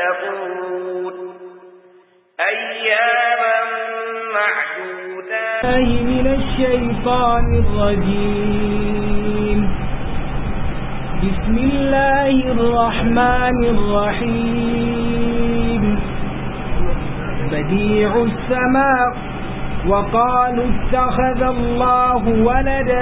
يتقون أياما معدودات من الشيطان الرجيم بسم الله الرحمن الرحيم بديع السماء وقالوا اتخذ الله ولدا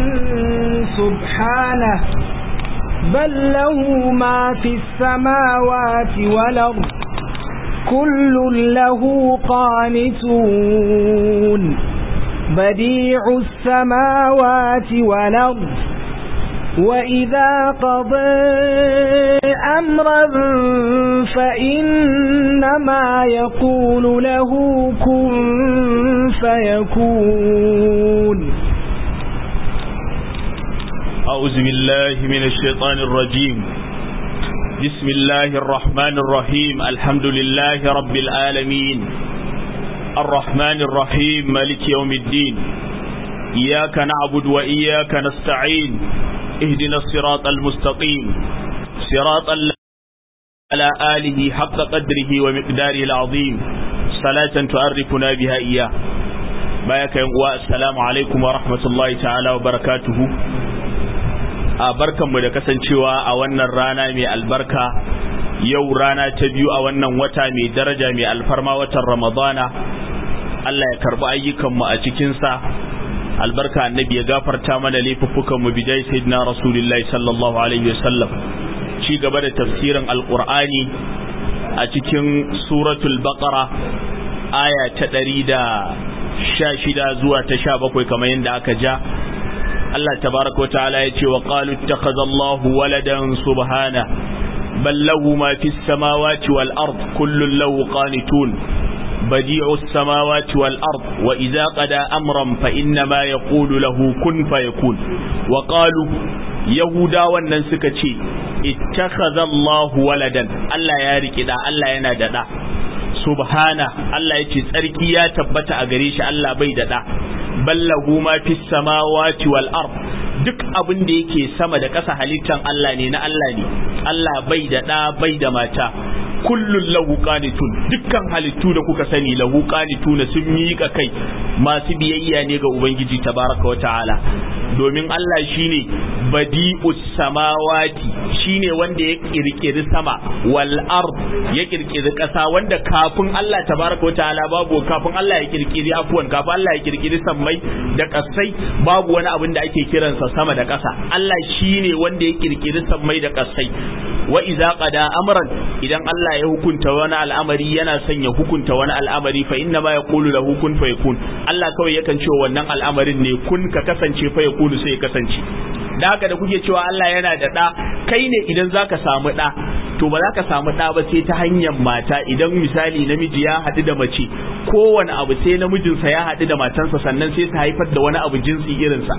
سبحانه بل له ما في السماوات والأرض كل له قانتون بديع السماوات والأرض وإذا قضى أمرا فإنما يقول له كن فيكون أعوذ بالله من الشيطان الرجيم بسم الله الرحمن الرحيم الحمد لله رب العالمين الرحمن الرحيم مالك يوم الدين إياك نعبد وإياك نستعين اهدنا الصراط المستقيم صراط الله على آله حق قدره ومقداره العظيم صلاة تعرفنا بها إياه بايك السلام عليكم ورحمة الله تعالى وبركاته a barkanmu da kasancewa a wannan rana mai albarka yau rana ta biyu a wannan wata mai daraja mai alfarma watan ramadana Allah ya karbi ayyukanmu a cikinsa albarka annabi ya gafarta mana laifuffukanmu bijai sayyidina rasulullahi sallallahu alaihi wasallam ci gaba da tafsirin alqur'ani a cikin suratul baqara aya ta ɗari da sha shida zuwa ta sha bakwai kamar yadda aka ja Allah tabaraka ta'ala ya ce wa qalu ittakhadha Allahu waladan subhana bal lahu ma fis samawati wal ard kullun lahu qanitun badi'u samawati wal ard wa idza qada amran fa inna ma yaqulu lahu kun fayakun wa qalu yahuda wannan suka ce ittakhadha Allahu waladan Allah ya riki da Allah yana da da subhana Allah ya ce tsarki ya tabbata a gare shi Allah bai da da ballahu ma fi samawati wal ard duk abin da yake sama da ƙasa halittan Allah ne na Allah ne Allah bai da ɗa bai da mata kullun lahu qanitun dukkan halittu da kuka sani lahu qanituna sun miƙa kai masu biyayya ne ga ubangiji tabaraka wa ta'ala domin Allah shine badi'us samawati shine wanda ya kirkiri sama wal ard ya kirkiri ƙasa wanda kafin Allah tabaraka wa ta'ala babu kafin Allah ya kirkiri afwan kafin Allah ya kirkiri sammai da ƙasai babu wani abin da ake kiransa sama da ƙasa Allah shine wanda ya kirkiri sammai da ƙasai wa iza qada amran idan Allah ya hukunta wani al'amari yana son ya hukunta wani al'amari fa inna ma yaqulu lahu kun fayakun Allah kawai yakan ce wannan al'amarin ne kun ka kasance fa yakunu sai ya kasance da haka da kuke cewa Allah yana da ɗa kai ne idan zaka samu ɗa to ba za ka samu ɗa ba sai ta hanyar mata idan misali namiji ya haɗu da mace kowane abu sai namijinsa ya haɗu da matansa sannan sai ta haifar da wani abu jinsi irinsa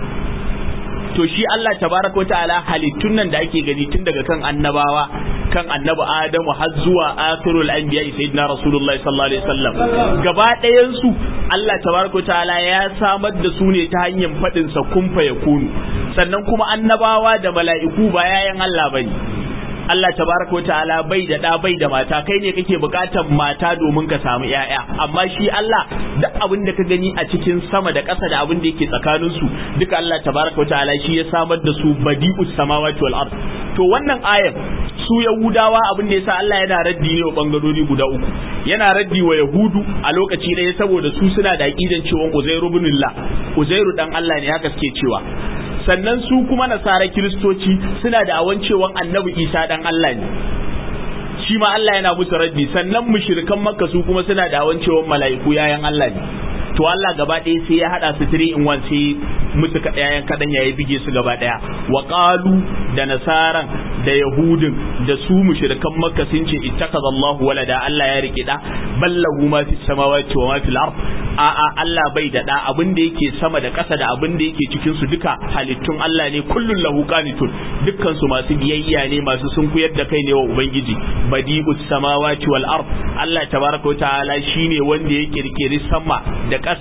to shi Allah tabaraka wa ta'ala halittun nan da ake gani tun daga kan annabawa kan annabi Adamu har zuwa akhirul anbiya sayyidina rasulullahi sallallahu alaihi wasallam gaba ɗayan su Allah tabaraka wa ta'ala ya samar da su ne ta hanyar fadin sa kun fa yakunu sannan kuma annabawa da mala'iku ba yayan Allah bane Allah tabaraka wa ta'ala bai da da bai da mata kai ne kake bukatar mata domin ka samu yaya amma shi Allah duk abin da ka gani a cikin sama da ƙasa da abin da yake tsakanin su duka Allah tabaraka wa ta'ala shi ya samar da su badi'us samawati wal ard to wannan ayar su yahudawa abin da yasa Allah yana raddi ne wa bangarori guda uku yana raddi wa yahudu a lokaci ɗaya saboda su suna da aqidan cewa uzairu ibnullah uzairu dan Allah ne haka suke cewa sannan su kuma nasara kiristoci suna da awan cewa annabi isa dan Allah ne shi ma Allah yana musu raddi sannan mushrikan makka su kuma suna da awan cewa mala'iku yayan Allah ne to Allah gaba ɗaya sai ya hada su 3 in 1 sai musu yayan kadan ya bige su gaba ɗaya wa qalu da nasaran da yahudin da su mushrikan makka sun ce ittakaza Allah walada Allah ya rike da ballahu ma fi samawati wa ma fil ard a a Allah bai da da abin da yake sama da ƙasa da abin da yake cikin su duka halittun Allah ne kullun lahu qanitun dukkan su masu biyayya ne masu sunkuyar da kai ne wa ubangiji badi'us samawati wal ard Allah tabaraka wa ta'ala shine wanda ya kirkiri sama da ƙasa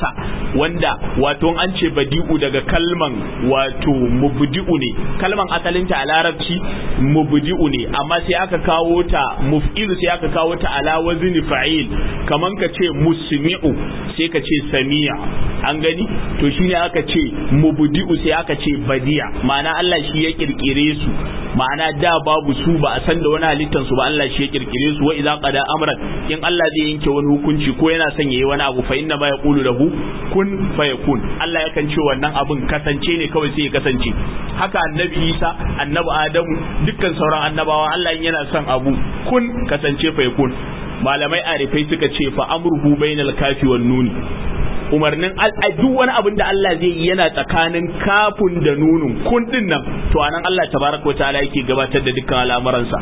wanda wato an ce badi'u daga kalman wato mubdi'u ne kalman asalinta a larabci mubdi'u ne amma sai aka kawo ta muf'ilu sai aka kawo ta ala wazni fa'il kaman ka ce musmi'u sai ka ce sami'a an gani to shine aka ce mubdi'u sai aka ce badi'a ma'ana Allah shi ya kirkire su ma'ana da babu su ba a san da wani halittan su ba Allah shi ya kirkire su wa idza qada amran in Allah zai yanke wani hukunci ko yana son yayi wani abu fa inna ma yaqulu lahu kun fayakun Allah yakan ce wannan abun kasance ne kawai sai ya kasance haka annabi Isa annabi Adamu dukkan sauran annabawa Allah yana son abu kun kasance fayakun malamai arifai suka ce fa amruhu bainal kafi wan nuni umarnin duk wani abin da Allah zai yi yana tsakanin kafin da nunun kun din nan to anan Allah tabaraka wa ta'ala yake gabatar da dukkan al'amuransa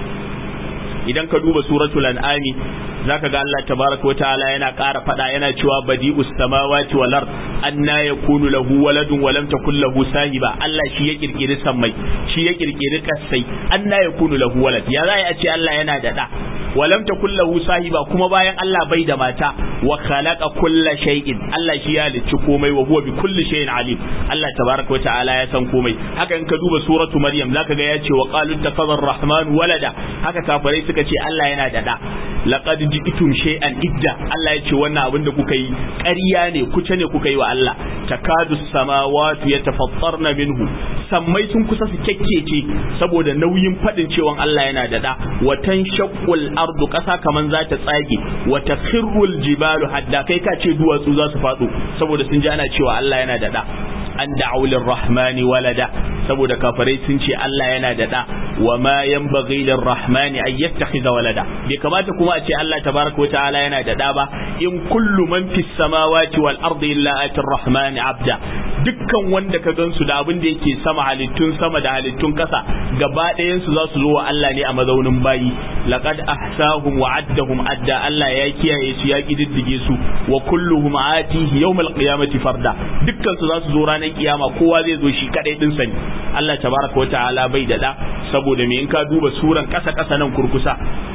idan ka duba suratul an'ami zaka ga Allah tabaraka wa ta'ala yana ƙara faɗa yana cewa badi'us samawati wal ard anna yakunu lahu waladun wa lam takul lahu sahiba Allah shi ya kirkiri sammai shi ya kirkiri kasai anna yakunu lahu walad ya za a ce Allah yana da da wa lam takul lahu sahiba kuma bayan Allah bai da mata wa khalaqa kulla shay'in Allah shi ya halicci komai wa huwa bi kulli shay'in alim Allah tabaraka wa ta'ala ya san komai haka in ka duba suratu maryam zaka ga ya ce wa qalu takazzar rahman walada haka kafirai suka ce Allah yana da da laqad ji'tum shay'an idda Allah ya ce wannan abin da kuka yi ƙarya ne kuce ne kuka yi wa Allah takadu samawati yatafattarna minhu sammai sun kusa su kekkece saboda nauyin fadin cewa Allah yana da da watan shaqqul ardu kasa kaman za ta tsage wa takhirrul jibalu hadda kai ka ce duwatsu za su fado saboda sun ji ana cewa Allah yana da da an da'u lirrahmani walada saboda kafirai sun ce Allah yana da da wa ma yanbaghi lirrahmani an yattakhidha walada bai kamata kuma a ce Allah tabaraka wataala yana da da ba in kullu man fis samawati wal ardi illa atir rahmani abda dukkan wanda ka gansu da abin da yake sama halittun sama da halittun kasa gaba ɗayan su za su zo wa Allah ne a mazaunin bayi laqad ahsahum wa addahum adda Allah ya kiyaye su ya kididdige su wa kulluhum atihi yawmal qiyamati farda dukkan su za su zo ranar kiyama kowa zai zo shi kadai din sani Allah tabaraka wataala bai da da saboda me in ka duba suran kasa kasa nan kurkusa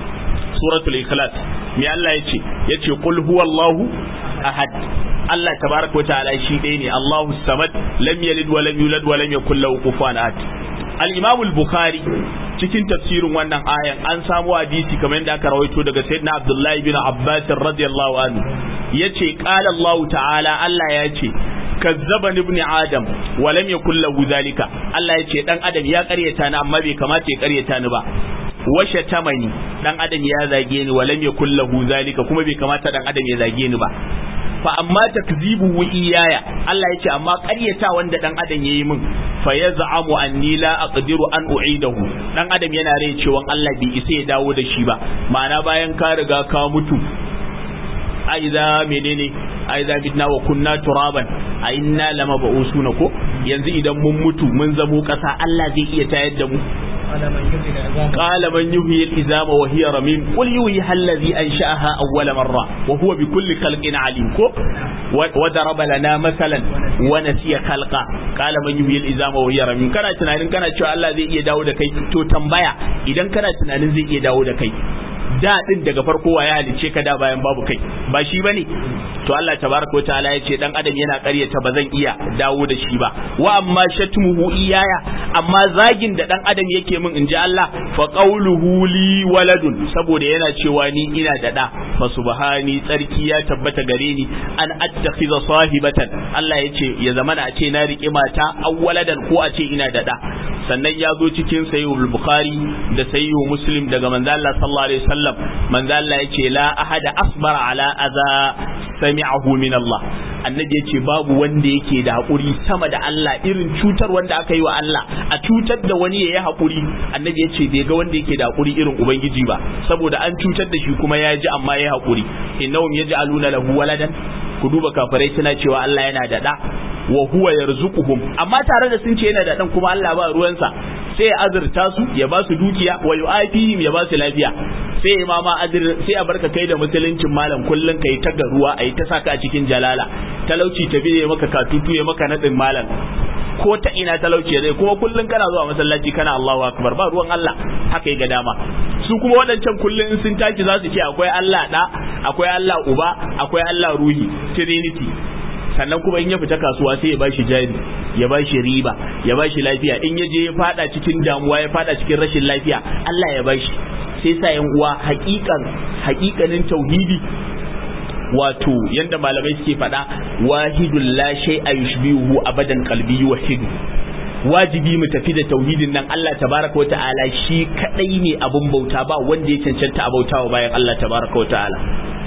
suratul ikhlas me Allah yace yace qul huwallahu ahad Allah tabaraka wataala shi ɗaya ne Allahu samad lam yalid wa lam yulad wa lam yakul lahu kufuwan ahad al-Imam al-Bukhari cikin tafsirin wannan ayan an samu hadisi kamar yadda aka rawaito daga Sayyidina Abdullahi bin Abbas radiyallahu anhu yace qala Allah ta'ala Allah ya ce kazzaba ibn adam wa lam yakul lahu zalika Allah ya ce dan adam ya karyata ni amma bai kamata ya karyata ni ba washe tamani dan adam ya zage ni wa lam yakul lahu zalika kuma bai kamata dan adam ya zage ni ba fa amma takzibu iyaya Allah ya ce amma ƙaryata wanda dan adam yayi min fa yaz'amu anni la aqdiru an u'idahu dan adam yana rai cewa Allah bai isa ya dawo da shi ba ma'ana bayan ka riga ka mutu aiza menene aiza bitna wa kunna turaban a inna lama ba'usuna ko yanzu idan mun mutu mun zamo kasa Allah zai iya tayar da mu قال من يحيي العظام وهي رميم قل يحييها الذي انشاها اول مره وهو بكل خلق عليم كو وضرب لنا مثلا ونسي خلقا قال من يحيي العظام وهي رميم kana tunanin kana cewa Allah zai iya dawo da kai to tambaya idan kana tunanin zai iya dawo da kai da din daga farko wa ya halice ka da bayan babu kai ba shi bane to Allah tabaraka wataala ya ce dan adam yana ƙaryata ba zan iya dawo da shi ba wa amma shatmuhu iyaya amma zagin da dan adam yake min inji Allah fa qawluhu li waladun saboda yana cewa ni ina da da fa subhani tsarki ya tabbata gare ni an attakhiza sahibatan Allah ya ce ya zamana a ce na riƙe mata awwaladan ko a ce ina da da sannan ya zo cikin sahihul bukhari da sahihul muslim daga manzo Allah sallallahu alaihi wasallam manzo Allah yace la ahada asbara ala adha sami'ahu min Allah annabi yace babu wanda yake da hakuri sama da Allah irin cutar wanda aka yi wa Allah a cutar da wani yayi hakuri annabi yace bai ga wanda yake da hakuri irin ubangiji ba saboda an cutar da shi kuma ya ji amma yayi hakuri innahum yaj'aluna lahu waladan ku duba kafirai suna cewa Allah yana da da wa huwa yarzuquhum amma tare da sun ce yana da dan kuma Allah ba ruwansa sai ya azurta su ya ba su dukiya wa yu'afihim ya ba su lafiya sai imama adir sai a barka kai da musuluncin malam kullun kai ta garuwa ai ta saka a cikin jalala talauci ta biye maka katutu ya maka nadin malam ko ta ina talauci zai kuma kullun kana zuwa masallaci kana Allahu akbar ba ruwan Allah haka yi ga dama su kuma waɗancan kullun in sun tashi za su ce akwai Allah da akwai Allah uba akwai Allah ruhi trinity sannan kuma in ya fita kasuwa sai ya bashi jari ya bashi riba ya bashi lafiya in ya je ya fada cikin damuwa ya fada cikin rashin lafiya Allah ya bashi sai sa yan uwa haƙiƙan haƙiƙanin tauhidi wato yanda malamai suke faɗa wahidul la shay'a yushbihu abadan qalbi wahidu wajibi mu tafi da tauhidin nan Allah tabaraka wa ta'ala shi kadai ne abun bauta ba wanda ya cancanta a bautawa bayan Allah tabaraka wa ta'ala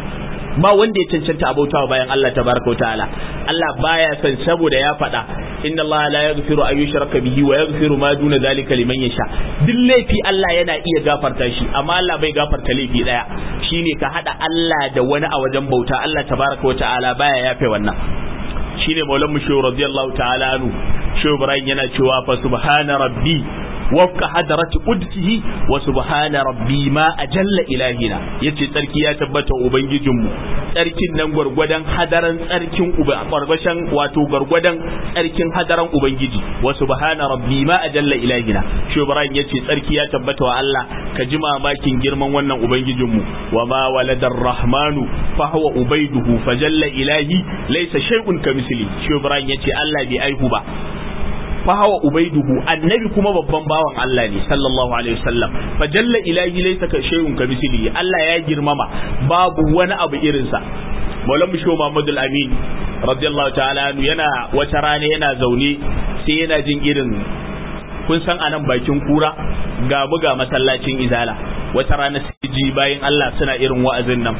ba wanda ya cancanta a bautawa bayan Allah tabaraka wa ta'ala Allah baya son saboda ya faɗa inna Allah la yaghfiru an yushraka bihi wa yaghfiru ma duna zalika liman yasha duk laifi Allah yana iya gafarta shi amma Allah bai gafarta laifi daya shine ka hada Allah da wani a wajen bauta Allah tabaraka wa ta'ala baya yafe wannan shine maulan mu shehu radiyallahu ta'ala anhu shehu ibrahim yana cewa fa subhana rabbi wafka hadarati qudsihi wa subhana rabbi ma ajalla ilahina yace tsarki ya tabbata ubangijinmu tsarkin nan gwargwadon hadaran tsarkin uba gwargwashan wato gwargwadon tsarkin hadaran ubangiji wa subhana rabbi ma ajalla ilahina shi ibrahim yace tsarki ya tabbata wa Allah ka ji mamakin girman wannan ubangijinmu wa ma waladar rahmanu fa huwa ubaiduhu fajalla ilahi laysa shay'un kamisli shi ibrahim yace Allah bai aihu ba fahawa ubaiduhu annabi kuma babban bawan Allah ne sallallahu alaihi wasallam fa jalla ilahi laysa ka shay'un ka misli Allah ya girmama babu wani abu irin sa Maulam Bisho Muhammad Amin radiyallahu ta'ala yana wata rana yana zaune sai yana jin irin kun san anan bakin kura ga mu ga masallacin izala wata rana sai ji bayan Allah suna irin wa'azin nan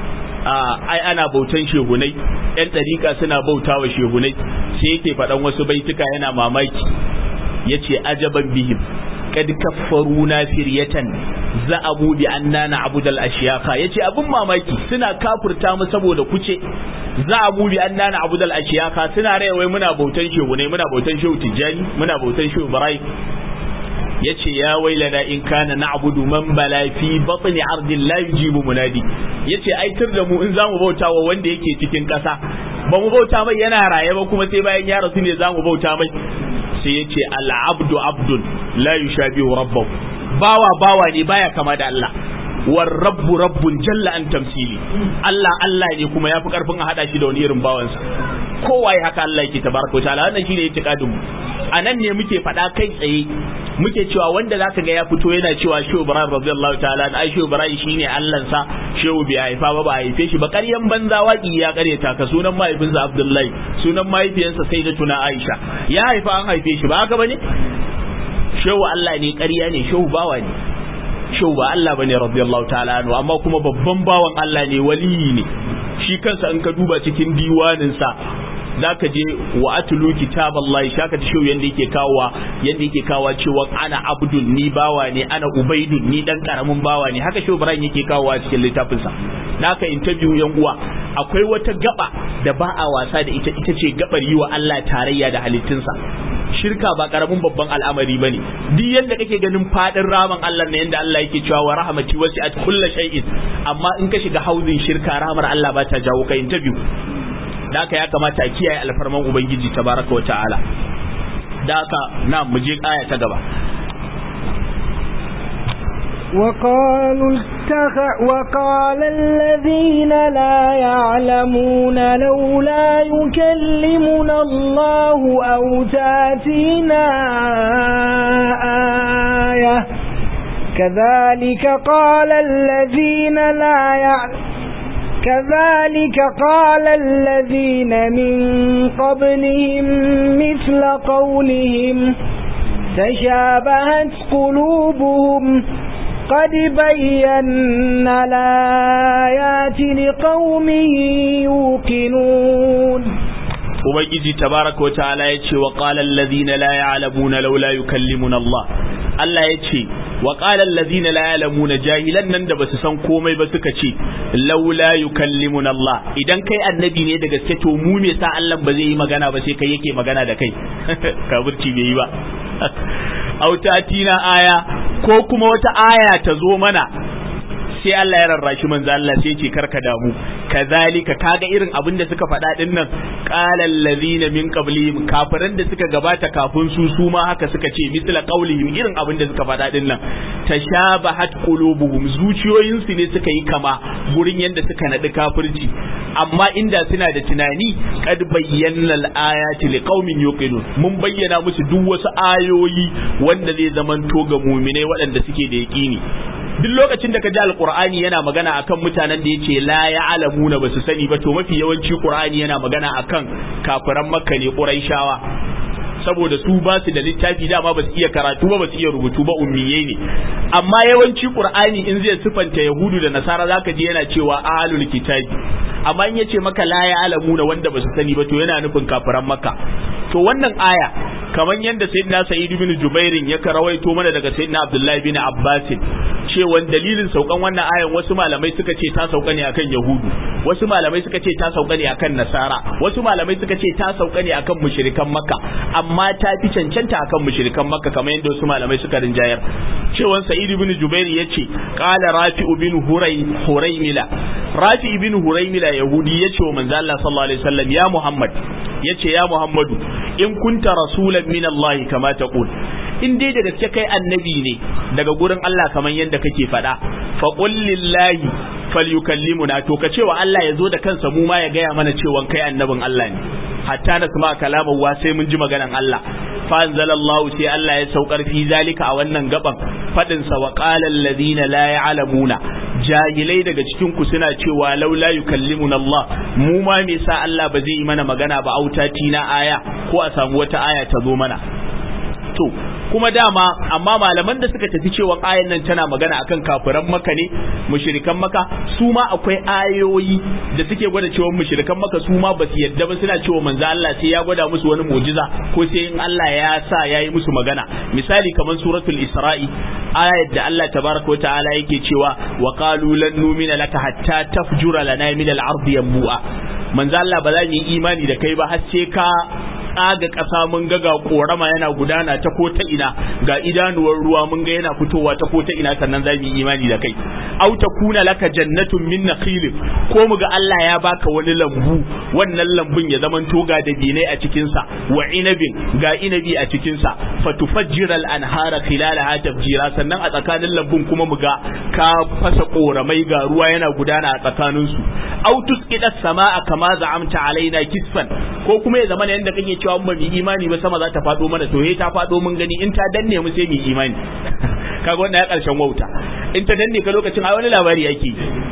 ai ana bautan shehunai yan ɗariƙa suna bauta wa shehunai sai yake faɗan wasu baituka yana mamaki ya ce ajaban bihim kad kaffaru na firyatan za'abu bi anna na'budal ashiyaka yace abin mamaki suna kafurta mu saboda kuce za'abu bi anna na'budal ashiyaka suna rayuwa muna bautan shehunai muna bautan shehu tijjani muna bautan shehu ibrahim yace ya wailana in kana na'budu man bala fi batni ardin la yujibu munadi yace ai tur da mu in zamu bauta wa wanda yake cikin kasa ba mu bauta mai yana raye ba kuma sai bayan ya rasu ne zamu bauta mai sai yace al abdu abdun la yushabihu rabbahu bawa bawa ne baya kama da Allah war rabbu rabbun jalla an tamsili Allah Allah ne kuma yafi karfin a hada shi da wani irin bawansa kowa ya haka Allah yake tabaraka wa ta'ala wannan shine itikadin mu anan ne muke faɗa kai tsaye muke cewa wanda zaka ga ya fito yana cewa Shehu Ibrahim radiyallahu ta'ala ai Shehu Ibrahim shine Allah sa Shehu bai haifa ba ba haife shi ba ƙaryan banza waki ya ƙaryata ka sunan mahaifinsa Abdullahi sunan mahaifiyarsa Sayyidatuna Aisha ya haifa an haife shi ba haka bane Shehu Allah ne ƙarya ne Shehu bawa ne Shehu ba Allah bane radiyallahu ta'ala anhu amma kuma babban bawan Allah ne waliyi ne shi kansa in ka duba cikin diwaninsa zaka je wa atlu kitaballahi shaka ta shehu yanda yake kawowa yanda yake kawowa cewa ana abdul ni bawa ne ana ubaidun ni dan karamin bawa ne haka shehu ibrahim yake kawowa cikin littafin sa naka interview yan uwa akwai wata gaba da ba a wasa da ita ita ce gabar yi wa Allah tarayya da halittunsa shirka ba karamin babban al'amari bane duk yanda kake ganin fadin raman Allah ne yanda Allah yake cewa wa rahmati wasi'at kulli shay'in amma in ka shiga hauzin shirka rahmar Allah ba ta jawo ka interview da haka ya kamata a kiyaye alfarman ubangiji tabaraka wa ta'ala da haka na mu je aya ta gaba وقالوا اتخ وقال الذين لا يعلمون لولا يكلمنا الله أو تاتينا آية كذلك قال الذين لا يعلمون كذلك قال الذين من قبلهم مثل قولهم تشابهت قلوبهم قد بينا الآيات لقوم يوقنون ubangiji tabaraka wataala yace wa qala allazina la ya'lamuna laula yukallimuna Allah Allah yace wa qala allazina la ya'lamuna jahilan nan da basu san komai ba suka ce laula yukallimuna Allah idan kai annabi ne da gaske to mu me sa Allah ba zai yi magana ba sai kai yake magana da kai kafirci bai yi ba autatina aya ko kuma wata aya ta zo mana sai Allah ya rarrashi manzo Allah sai ce karka damu kazalika kaga irin abin da suka faɗa din nan qala allazina min qablihim kafiran da suka gabata kafin su su ma haka suka ce misla qaulihim irin abin da suka faɗa din nan tashabahat qulubuhum zuciyoyin su ne suka yi kama gurin yanda suka nadi kafirci amma inda suna da tunani kad bayyana al-ayati liqaumin yuqinun mun bayyana musu duk wasu ayoyi wanda zai zamanto ga mu'minai waɗanda suke da yaqini duk lokacin da ka ji alqur'ani yana magana akan mutanen da yace la ya'lamuna basu sani ba to mafi yawanci qur'ani yana magana akan kafiran makka ne quraishawa saboda su ba su da littafi dama ba su iya karatu ba ba su iya rubutu ba ummiye ne amma yawanci qur'ani in zai sifanta yahudu da nasara zaka ji yana cewa ahlul kitabi amma in yace maka la ya'lamuna wanda ba su sani ba to yana nufin kafiran makka to wannan aya kamar yadda sayyidina sa'id bin jubairin ya karawaito mana daga sayyidina abdullahi bin abbas cewa dalilin saukan wannan ayan wasu malamai suka ce ta sauka ne akan yahudu wasu malamai suka ce ta sauka ne akan nasara wasu malamai suka ce ta sauka ne akan mushrikan makka amma ta fi cancanta akan mushrikan makka kamar yadda wasu malamai suka rinjayar cewa sa'id bin jubair yace qala rafi'u bin huray huraymila rafi bin huraymila yahudi yace wa manzo Allah sallallahu alaihi wasallam ya muhammad yace ya muhammadu in kunta rasulan min Allah kama taqul in dai da gaske kai annabi ne daga gurin Allah kamar yadda kake faɗa fa qul lillahi falyukallimuna to ka cewa Allah ya zo da kansa mu ma ya gaya mana cewa kai annabin Allah ne hatta na kuma kalaman wa sai mun ji maganan Allah fa anzalallahu sai Allah ya saukar fi zalika a wannan gaban fadin sa wa qala alladhina la ya'lamuna jahilai daga cikin ku suna cewa laula yukallimuna Allah mu ma me sa Allah ba zai yi mana magana ba autati na aya ko a samu wata aya ta zo mana to kuma dama amma malaman da suka tafi cewa ayan nan tana magana akan kafiran maka ne mushrikan maka su ma akwai ayoyi da suke gwada cewa mushrikan maka su ma basu yadda ba suna cewa manzo Allah sai ya gwada musu wani mu'jiza ko sai in Allah ya sa yayi musu magana misali kamar suratul isra'i ayat da Allah tabaraka wa ta'ala yake cewa wa qalu lan nu'mina laka hatta tafjura lana min al-ardi yanbu'a manzo Allah ba za mu yi imani da kai ba har sai ka tsaga ƙasa mun ga ga korama yana gudana ta ko ta ina ga idanuwar ruwa mun ga yana fitowa ta ko ta ina sannan za mu yi imani da kai au kuna laka jannatun min nakhil ko mu ga Allah ya baka wani lambu wannan lambun ya zaman toga da binai a cikin sa wa inabin ga inabi a cikin sa fatufajjira al-anhara khilalaha tafjira sannan a tsakanin lambun kuma mu ga ka fasa koramai ga ruwa yana gudana a tsakanin su au tusqida samaa kama za'amta alaina kisfan ko kuma ya zama yanda kake cewa ba mu imani ba sama za ta faɗo mana to he ta faɗo mun gani in ta danne mu sai mu imani kaga wannan ya karshen wauta in ta danne ka lokacin ai wani labari yake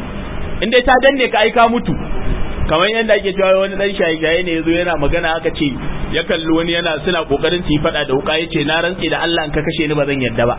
in dai ta danne ka ai ka mutu kamar yadda ake cewa wani dan shaye-shaye ne yazo yana magana aka ce ya kalli wani yana suna kokarin su yi fada da wuka yace na rantse da Allah in ka kashe ni ba zan yadda ba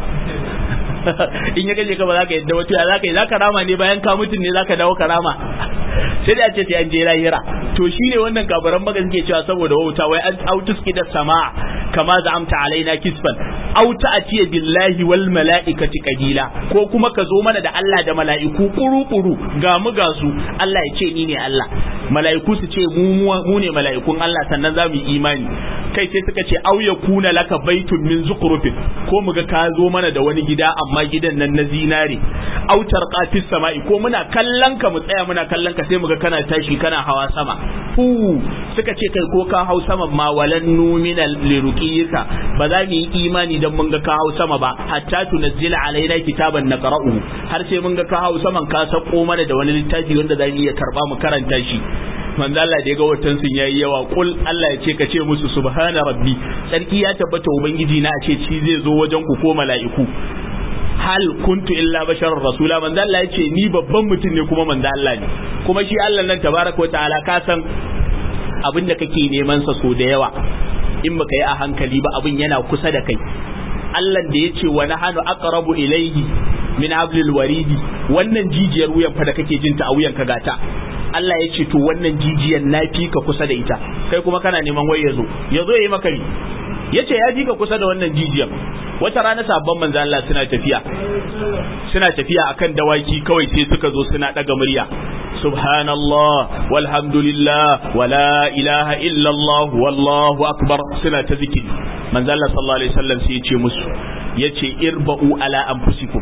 in ya kashe ka ba za ka yadda ba to ya za ka yi za ka rama ne bayan ka mutun ne za ka dawo ka rama sai da ce sai an je lahira to shine wannan kabaran maka suke cewa saboda wauta wai an autus da sama kama za'amta alaina kisfan auta atiya billahi wal mala'ikati qabila ko kuma ka zo mana da Allah da mala'iku kuru-kuru ga mu ga su Allah ya ce ni ne Allah mala'iku su ce mu mu ne mala'ikun Allah sannan za mu yi imani kai sai suka ce au yakuna laka baitun min zukrufin ko mu ga ka zo mana da wani gida amma gidan nan na zinare autar qafis sama'i ko muna kallon ka mu tsaya muna kallon ka sai mu ga kana tashi kana hawa sama fu suka ce kai ko ka hau sama ma walan numina liruqiyika ba za mu yi imani dan mun ga ka hau sama ba hatta tunazzila alaina kitaban naqra'u har sai mun ga ka hau saman ka sako mana da wani littafi wanda za mu iya karba mu karanta shi manzo Allah da ya ga watan sun yayi yawa kul Allah ya ce ka ce musu subhana rabbi sarki ya tabbata ubangiji na a ce ci zai zo wajen ku ko mala'iku hal kuntu illa basharar rasula manzo Allah yace ni babban mutum ne kuma manzo Allah ne kuma shi Allah nan tabaraka ta'ala ka san abin da kake neman sa so da yawa in baka yi a hankali ba abin yana kusa da kai Allah da yace wa nahanu aqrabu ilayhi min hablil waridi wannan jijiyar wuyan fa da kake jin ta a wuyan ka gata Allah ya ce to wannan jijiyar na fi ka kusa da ita kai kuma kana neman wai yazo yazo yayi maka ni yace ya ji ka kusa da wannan jijiyar wata rana sabon manzo Allah suna tafiya suna tafiya akan dawaki kawai sai suka zo suna daga murya subhanallah walhamdulillah wala ilaha illallah wallahu akbar suna ta zikiri manzo Allah sallallahu alaihi wasallam sai ya ce musu yace irba'u ala anfusikum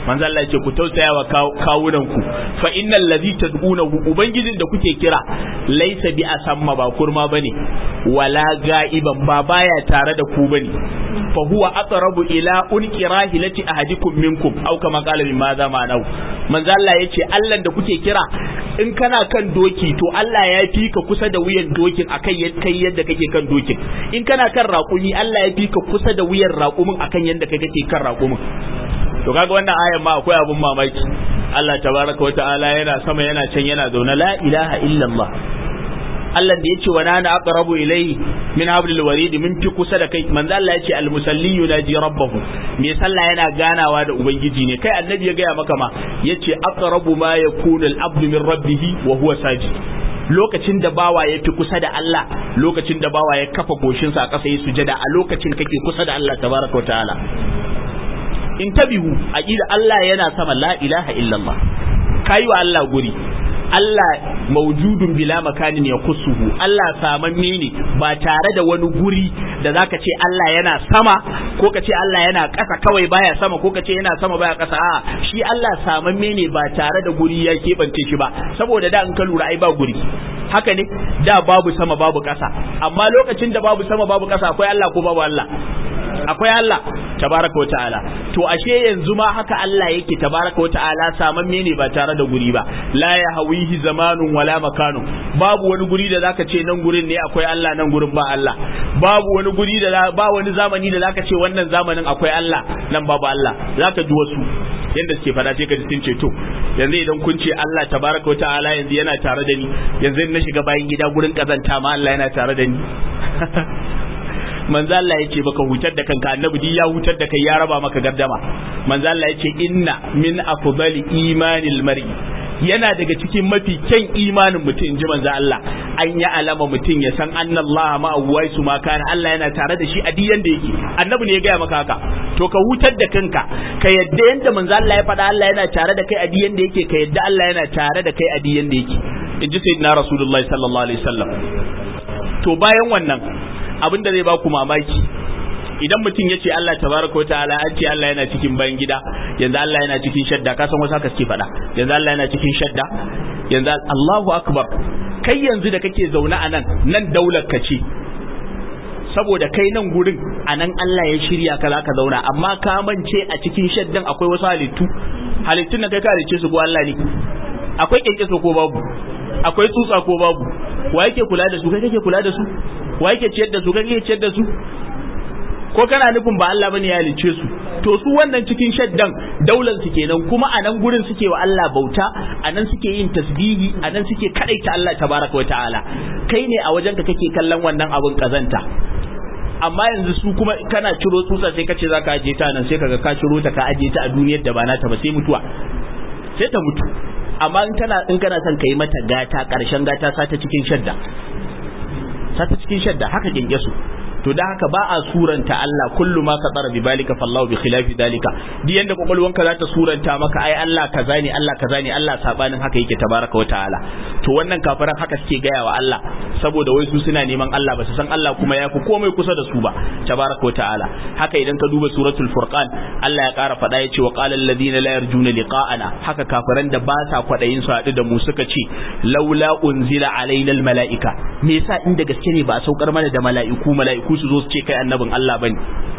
manzo Allah yace ku tausaya wa kawunan ku fa innal ladhi tad'unahu ubangijin da kuke kira laysa bi asamma ba kurma bane wala ga'iban ba baya tare da ku bane fa huwa aqrabu ila unqi rahilati ahadikum minkum aw kama qala min ma za ma'anau manzo Allah yace Allah da kuke kira in kana kan doki to Allah ya fi ka kusa da wuyan dokin akan kai yadda kake kan dokin in kana kan raƙumi Allah ya fi ka kusa da wuyan raƙumin akan yadda kai kake kan raƙumin to kaga wannan ayan ma akwai abun mamaki Allah tabaraka wa ta'ala yana sama yana can yana zaune la ilaha illallah Allah da yace wa nana aqrabu ilayhi min hablil warid min fi kusa da kai manzo Allah yace al musalli yunaji rabbahu me sallah yana ganawa da ubangiji ne kai annabi ya gaya maka ma yace aqrabu ma yakunu al abdu min rabbih wa huwa sajid lokacin da bawa ya fi kusa da Allah lokacin da bawa ya kafa goshinsa a ƙasa ya sujada a lokacin kake kusa da Allah tabaraka wa ta'ala in tabihu aqida Allah yana sama la ilaha illallah kayi wa Allah guri Allah maujudun bila makanin ya kusuhu Allah samamme ne ba tare da wani guri da zaka ce Allah yana sama ko ka ce Allah yana ƙasa kawai baya sama ko ka ce yana sama baya ƙasa a shi Allah samamme ne ba tare da guri ya keɓance shi ba saboda da in ka lura ai ba guri haka ne da babu sama babu ƙasa amma lokacin da babu sama babu ƙasa akwai Allah ko babu Allah akwai Allah tabaraka wa ta'ala to ashe yanzu ma haka Allah yake tabaraka wa ta'ala samamme ne ba tare da guri ba la ya hawihi zamanun wala makanu babu wani guri da zaka ce nan gurin ne akwai Allah nan gurin ba Allah babu wani guri da ba wani zamani da zaka ce wannan zamanin akwai Allah nan babu Allah zaka ji wasu yanda suke fada sai ka ji sun ce to yanzu idan kun ce Allah tabaraka wa ta'ala yanzu yana tare da ni yanzu na shiga bayan gida gurin kazanta ma Allah yana tare da ni manzo Allah yace baka hutar da kanka annabi di ya hutar da kai ya raba maka gardama manzo Allah yace inna min afdali imanil mar'i yana daga cikin mafi kyan imanin mutum in ji manzo Allah an ya alama mutum ya san anna Allah ma su ma kana Allah yana tare da shi a diyan da yake annabi ne ya gaya maka haka to ka hutar da kanka ka yadda yanda manzo Allah ya faɗa Allah yana tare da kai a diyan da yake ka yadda Allah yana tare da kai a diyan da yake in ji sayyidina rasulullahi sallallahu alaihi wasallam to bayan wannan abin da zai ba ku mamaki idan mutum ya ce Allah tabaraka wa ta'ala an ce Allah yana cikin bayan gida yanzu Allah yana cikin shadda ka san wasu haka suke faɗa yanzu Allah yana cikin shadda yanzu Allahu akbar kai yanzu da kake zaune a nan nan daular ka ce saboda kai nan gurin a nan Allah ya shirya ka za ka zauna amma ka mance a cikin shaddan akwai wasu halittu halittun da kai ka halicce su ko Allah ne akwai kyankyaso ko babu akwai tsutsa ko babu wa yake kula da su kai kake kula da su wa yake ciyar da su kai kake ciyar da su ko kana nufin ba Allah bane ya halice su to su wannan cikin shaddan daular su kenan kuma a nan gurin suke wa Allah bauta a nan suke yin tasbihi a nan suke kadaita Allah tabaraka wataala kai ne a wajenka kake kallon wannan abun kazanta amma yanzu su kuma kana ciro tsutsa sai kace zaka aje ta nan sai kaga ka ciro ta ka aje ta a duniyar da ba nata ba sai mutuwa sai ta mutu amma in kana in kana son kai mata gata karshen gata sata cikin shadda sata cikin shadda haka kinke su to da haka ba a suranta Allah kullu ma ka tsara bi balika fallahu bi khilafi dalika di yanda kwakwalwanka za ta suranta maka ai Allah kaza ne Allah kaza ne Allah sabanin haka yake tabaraka wa ta'ala to wannan kafiran haka suke gaya wa Allah saboda wai su suna neman Allah ba su san Allah kuma ya fi komai kusa da su ba tabaraka wa ta'ala haka idan ka duba suratul furqan Allah ya kara faɗa ya ce wa qala alladhina la yarjuna liqa'ana haka kafiran da ba sa kwadayin su haɗu da mu suka ce laula unzila alaina almalaika me yasa inda gaske ne ba a saukar mana da mala'iku mala'iku su zo su ce kai annabin Allah bane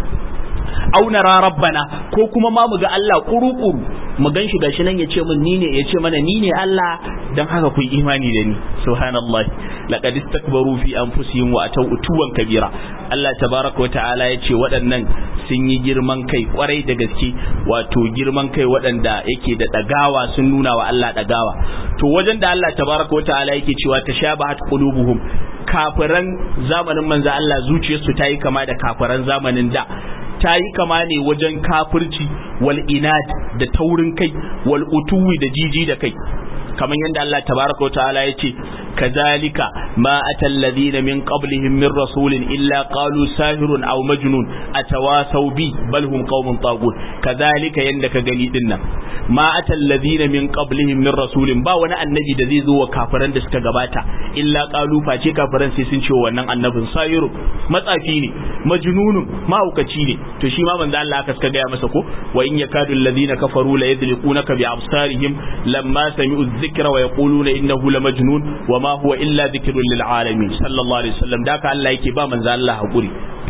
au nara rabbana ko kuma ma mu ga Allah kuru-kuru mu gan shi gashi nan ya ce min ni ne ya ce mana ni ne Allah dan haka ku yi imani da ni subhanallahi laqad istakbaru fi anfusihim wa ataw utuwan kabira Allah tabaraka wa ta'ala ya ce waɗannan sun yi girman kai kwarai da gaske wato girman kai waɗanda yake da dagawa sun nuna wa Allah dagawa to wajen da Allah tabaraka wa ta'ala yake cewa tashabahat qulubuhum kafiran zamanin manzo Allah zuciyarsu ta yi kama da kafiran zamanin da ta yi kama ne wajen kafirci wal inad da taurin kai wal utuwi da jiji da kai kamar yadda Allah tabaraka wa ta'ala ya ce kazalika ma atal ladina min qablihim min rasulin illa qalu sahirun aw majnun atawasaw bi bal hum qaumun tagut kazalika yanda ka gani dinnan ma atal ladina min qablihim min rasulin ba wani annabi da zai zo wa kafiran da suka gabata illa qalu face kafiran sai sun ce wannan annabin sayiru matsafi ne majnunun mahaukaci ne to shi ma manzo Allah aka suka gaya masa ko wa in yakadu alladhina kafaru la yadliqunaka bi absarihim lamma sami'u dhikra wa yaquluna innahu lamajnun wa ma huwa illa dhikrun lil alamin sallallahu alaihi wasallam da ka Allah yake ba manzo Allah hakuri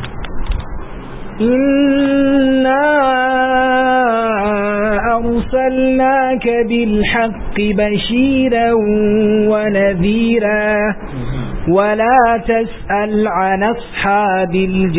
إنا أرسلناك بالحق بشيرا ونذيرا ولا تسأل عن أصحاب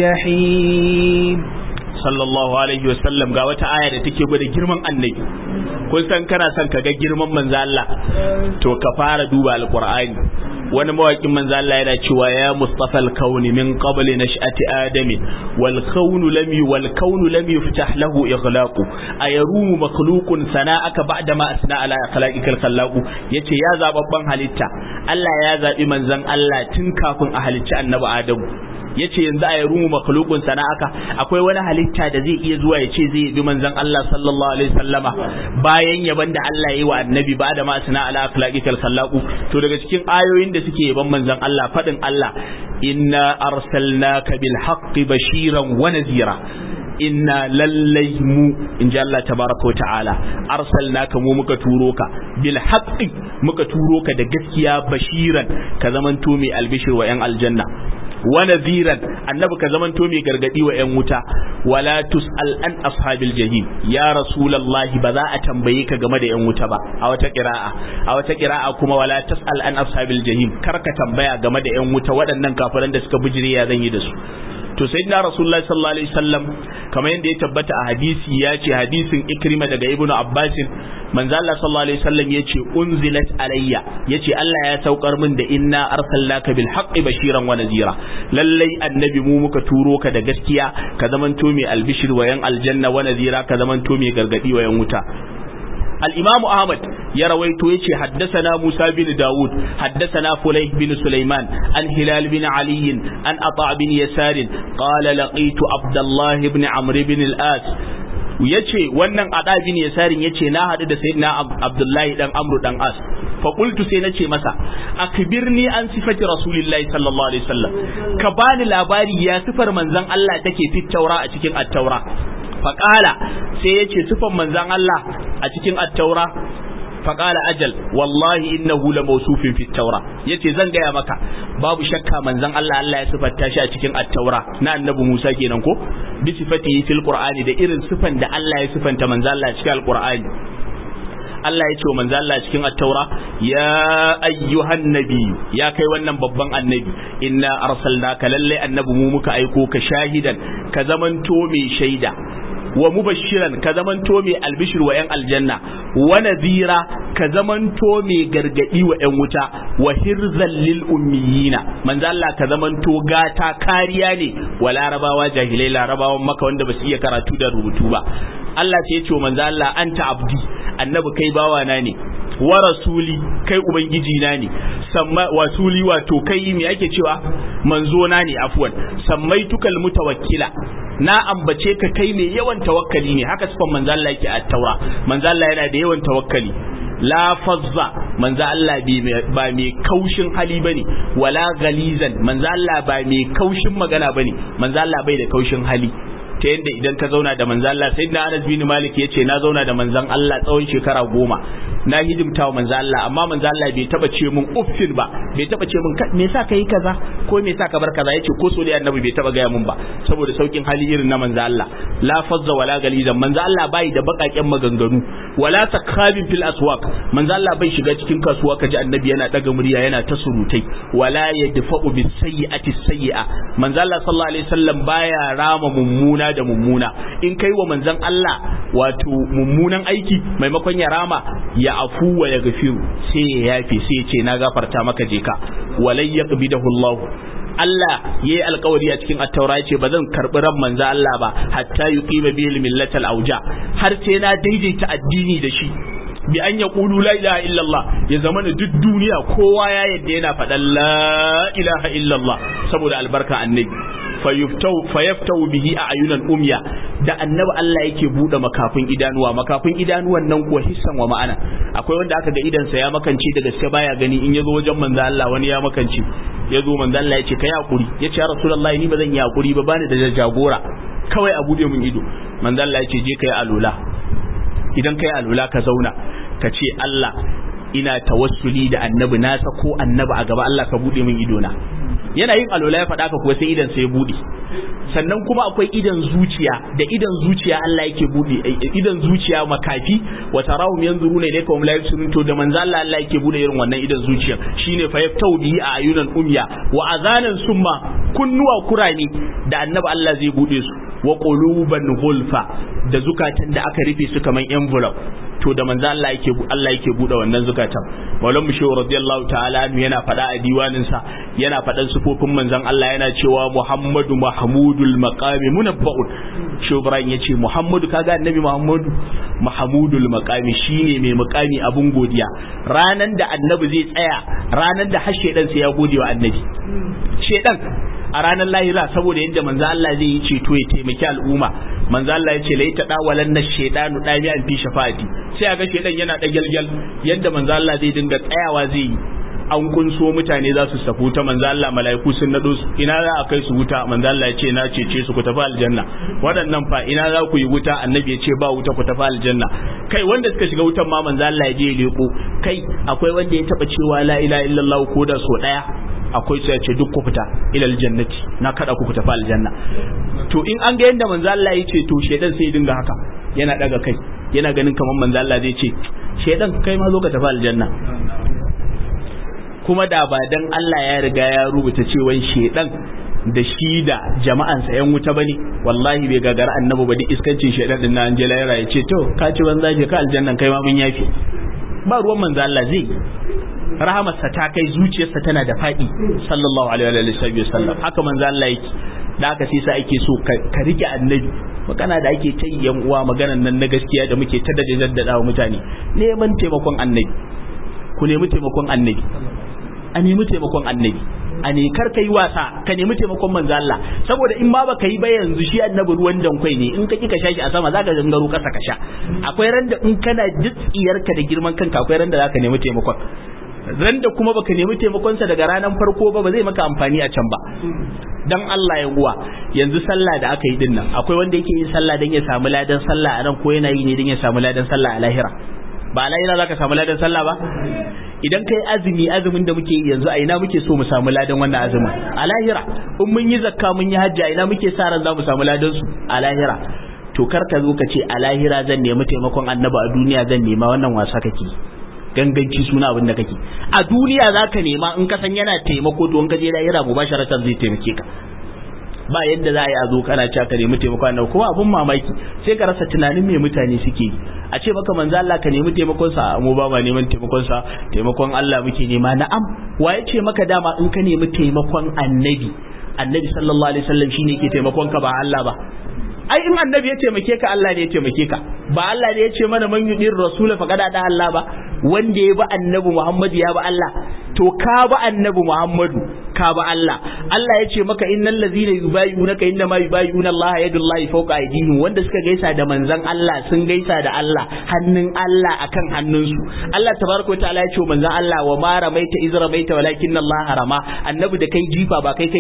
الجحيم sallallahu alaihi wasallam ga wata aya da take gwada girman annabi kun san kana son ka ga girman manzo Allah to ka fara duba alqur'ani wani mawakin manzo Allah yana cewa ya mustafa al-kauni min qabli nash'ati adami wal kaunu lam wal kaunu lam yuftah lahu ighlaqu ayarumu makhluqun sana'aka ba'da ma asna ala khalaqikal khallaqu yace ya zababban halitta Allah ya zabi manzon Allah tun kafin a halicci annabi Adamu yace yanzu a yarumu makhluqun sana'aka akwai wani halitta da zai iya zuwa ya ce zai bi manzon Allah sallallahu alaihi wasallama bayan yaban da Allah yayi wa annabi ba da ma sana ala akhlaqikal khallaqu to daga cikin ayoyin da suke yaban manzon Allah fadin Allah inna arsalnaka bil haqqi bashiran wa nazira inna lallai mu in ji Allah tabaraka ta'ala arsalnaka mu muka turo ka bil haqqi muka turo ka da gaskiya bashiran ka zamanto mai albishir wa yan aljanna wa nadhiran annabi ka zamanto mai gargadi wa yan wuta wala tusal an ashabil jahim ya rasulullahi ba za a tambaye ka game da yan wuta ba a wata qira'a a wata qira'a kuma wala tasal an ashabil jahim kar ka tambaya game da yan wuta waɗannan kafiran da suka bijire ya zan yi da su to sayyidina rasulullahi sallallahu alaihi wasallam kamar yadda ya tabbata a hadisi ya ce hadisin ikrima daga ibnu abbasin manzo Allah sallallahu alaihi wasallam yace unzilat alayya yace Allah ya saukar min da inna arsalnaka bil haqqi bashiran wa nazira lallai annabi mu muka turo ka da gaskiya ka zamanto mai albishir wa yan aljanna wa nazira ka zamanto mai gargadi wa yan wuta الإمام أحمد يرويت يشي حدثنا موسى بن داود حدثنا فليح بن سليمان عن هلال بن علي عن أطاع بن يسار قال لقيت عبد الله بن عمرو بن الآس yace wannan ada bin yasarin yace na hadu da sayyidina abdullahi dan amru dan as fa qultu sai nace masa akbirni an sifati rasulillahi sallallahu alaihi wasallam ka bani labari ya sifar manzon Allah take fit taura a cikin at-taura faƙala sai ya ce sufan manzan Allah a cikin attaura faƙala ajal wallahi innahu la mawsufin fi taura yace zan gaya maka babu shakka manzan Allah Allah ya sifatta shi a cikin attaura na annabi Musa kenan ko bi sifatihi fil qur'ani da irin sifan da Allah ya sifanta manzan Allah cikin alqur'ani Allah ya ce wa manzo Allah cikin at-taura ya ayyuhan nabi ya kai wannan babban annabi inna arsalnaka lalle annabi mu muka aiko ka shahidan ka zamanto mai shaida wa mubashiran ka zamanto mai albishir wa yan aljanna wa nadhira ka zamanto mai gargadi wa yan wuta wa hirzal lil ummiyina manzo Allah ka zamanto gata kariya ne wa larabawa jahilai larabawan maka wanda ba su iya karatu da rubutu ba Allah sai ya ce wa manzo Allah anta abdi annabi kai bawa na ne wa rasuli kai ubangiji na ne samma wasuli wato kai me ake cewa manzo na ne afwan sammaitukal mutawakkila na ambace ka kai mai yawan tawakkali ne haka sifan manzo Allah yake a taura manzo Allah yana da yawan tawakkali la fazza manzo Allah ba mai kaushin hali bane wala galizan manzo Allah ba mai kaushin magana bane manzo Allah bai da kaushin hali ta yadda idan ka zauna da manzan Allah sai na Anas bin Malik ya ce na zauna da manzan Allah tsawon shekara goma na hidimta wa manzan Allah amma manzan Allah bai taba ce min uffin ba bai taba ce min me yasa kai kaza ko me yasa ka bar kaza yace ko so da annabi bai taba gaya min ba saboda saukin hali irin na manzan Allah la fazza wala galizan manzan Allah bai da bakaken maganganu wala takhabin fil aswaq manzan Allah bai shiga cikin kasuwa kaji annabi yana daga murya yana ta surutai wala yadfa'u bis sayyi'ati sayyi'a manzan Allah sallallahu alaihi wasallam baya rama mummuna da mummuna in kai wa manzon Allah wato mummunan aiki maimakon ya rama ya afu wa ya gafiru sai ya yafe sai ya ce na gafarta maka je ka walai yaqbidahu Allah Allah yayi alkawari a cikin attaura yace ba zan karbi ran manzo Allah ba hatta yuqima bihi millatal auja har sai na daidaita addini da shi bi an yaqulu la ilaha illallah ya zama da duk duniya kowa ya yadda yana faɗan la ilaha illallah saboda albarka annabi fayaftau bihi a ayunan umya da annabi Allah yake bude makafin idanuwa makafin idanuwan nan kuwa hissan wa ma'ana akwai wanda aka ga idansa ya makance da gaske baya gani in yazo wajen manzo Allah wani ya makance yazo manzo Allah yace kai hakuri yace ya rasulullahi ni ba zan yi hakuri ba bani da jagora kawai a bude min ido manzo Allah yace je kai alula idan kai alula ka zauna ka ce Allah ina tawassuli da annabi na ko annabi a gaba Allah ka bude min ido na yana yin alola ya faɗa ka kuwa sai idan sai ya bude sannan kuma akwai idan zuciya da idan zuciya Allah yake bude idan zuciya makafi wa tarahum yanzuruna ilayka wa la yubsirun to da manzo Allah Allah yake bude irin wannan idan zuciya shine fa yaftau bihi a ayunan umya wa azanan summa kunnuwa kurani da annabi Allah zai bude su wa quluban gulfa da zukatan da aka rufe su kaman envelope to da manzo Allah yake Allah yake bude wannan zukatan Maulan Mushe radiyallahu ta'ala anhu yana faɗa a diwanin sa yana faɗan sufofin manzon Allah yana cewa Muhammadu Mahmudul Maqami munabba'un Shehu Ibrahim yace Muhammadu kaga annabi Muhammadu Mahmudul Maqami shine mai mukami abun godiya ranan da annabi zai tsaya ranan da har shedan sai ya gode wa annabi shedan a ranar lahira saboda yadda manzo Allah zai yi ceto ya taimaki al'umma manzo Allah ya ce la ita dawalan na shedanu dami an fi shafa'ati sai aga shedan yana da gyalgyal yadda manzo Allah zai dinga tsayawa zai yi an kunso mutane za su safu ta manzo Allah mala'iku sun nado su ina za a kai su wuta manzo Allah ya ce na cece su ku tafi aljanna waɗannan fa ina za ku yi wuta annabi ya ce ba wuta ku tafi aljanna kai wanda suka shiga wutan ma manzo Allah ya je ya leko kai akwai wanda ya taba cewa la ilaha illallah ko da so daya akwai su ya ce duk ku fita ilal jannati na kada ku tafi aljanna to in an ga yanda manzo Allah ya ce to shedan sai dinga haka yana daga kai yana ganin kamar manzo Allah zai ce shedan kai ma zo ka tafi aljanna kuma da ba dan Allah ya riga ya rubuta cewa shedan da shi da jama'ansa yan wuta bane wallahi bai gagara annabi ba duk iskancin shedan din na Angela ya ce to ka ci banza je ka aljannan kai ma mun yafi ba ruwan manzo Allah zai rahamarsa ta kai zuciyarsa tana da faɗi sallallahu alaihi wa sallam haka manzo Allah yake da haka sai sa ake so ka rike annabi magana da ake ta yan uwa maganan nan na gaskiya da muke ta da jaddada wa mutane neman taimakon annabi ku nemi taimakon annabi a nemi taimakon annabi a ne kar ka yi wasa ka nemi taimakon manzo Allah saboda in ma baka yi ba yanzu shi annabi ruwan dankwai ne in ka ki ka shashi a sama zaka gangaro kasa ka sha akwai randa in kana jitsiyarka da girman kanka akwai randa zaka nemi taimakon ran da kuma baka nemi taimakonsa daga ranar farko ba ba zai maka amfani a can ba dan Allah ya uwa yanzu sallah da aka yi din nan akwai wanda yake yin sallah dan ya samu ladan sallah a nan ko yana yi ne dan ya samu ladan sallah a lahira ba a lahira zaka samu ladan sallah ba idan kai azumi azumin da muke yi yanzu a ina muke so mu samu ladan wannan azumin a lahira in mun yi zakka mun yi hajji a ina muke sa ran za mu samu ladan su a lahira to kar ka zo ka ce a lahira zan nemi taimakon annabi a duniya zan nema wannan wasa kake ganganci suna abin da kake a duniya za ka nema in ka san yana taimako to in ka je lahira mubasharatan zai taimake ka ba yadda za a yi a zo kana cewa ka nemi taimakon annabi kuma abun mamaki sai ka rasa tunanin me mutane suke yi a ce maka manzo Allah ka nemi taimakon sa mu ba ma neman taimakon sa taimakon Allah muke nema na'am wa ya ce maka dama in ka nemi taimakon annabi annabi sallallahu alaihi wasallam shine yake taimakon ka ba Allah ba ai in annabi ya taimake ka Allah ne ya taimake ka ba Allah ne ya ce mana man yudir rasul faqad da Allah ba wanda ya bi annabi Muhammad ya bi Allah to ka bi annabi Muhammadu ka bi Allah Allah ya ce maka innal ladzina yubayyi'unaka inna ma yubayyi'una Allah yadullahi fawqa aydihim wanda suka gaisa da manzon Allah sun gaisa da Allah hannun Allah akan hannunsu Allah tabaraka wa ta'ala ya ce manzon Allah wa ma ramaita iz ramaita walakin Allah harama annabi da kai jifa ba kai kai